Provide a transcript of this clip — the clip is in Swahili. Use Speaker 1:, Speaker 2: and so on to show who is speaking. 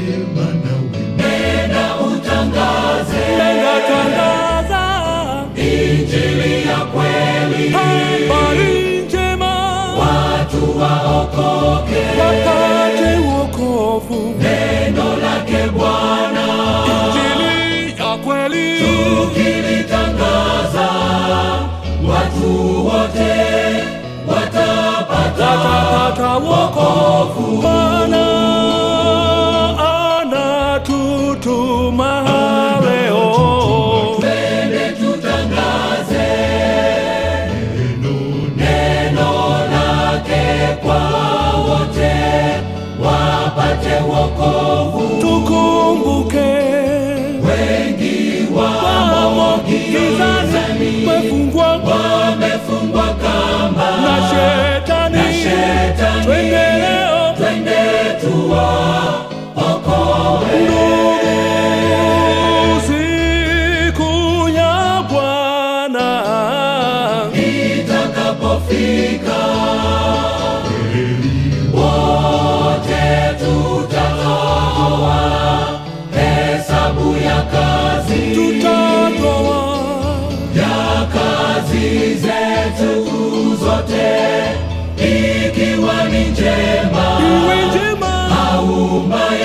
Speaker 1: njema nawe
Speaker 2: nenda utangaze
Speaker 3: nenda tangaza
Speaker 2: injili ya kweli,
Speaker 3: habari njema,
Speaker 2: watu waokoke.
Speaker 3: wapate wokovu.
Speaker 2: Neno lake Bwana
Speaker 3: Injili ya kweli,
Speaker 2: tukilitangaza, watu wote watapata
Speaker 3: watapata wokovu. Bwana anatutuma leo,
Speaker 2: Twende tutangaze neno lake kwa wote, wapate wokovu.
Speaker 3: tukumbuke
Speaker 2: Wengi wamo
Speaker 3: wamo gizani,
Speaker 2: gizani,
Speaker 3: wefungwa
Speaker 2: wamefungwa kamba
Speaker 3: na shetani.
Speaker 2: na shetani.
Speaker 3: Twende leo
Speaker 2: Twende tuwaokoe.
Speaker 3: siku ya Bwana
Speaker 2: itakapofika wote tutatoa hesabu ya kazi
Speaker 3: tutatoa
Speaker 2: ya kazi zetu zote ikiwa ni njema
Speaker 3: iwe njema
Speaker 2: au mbaya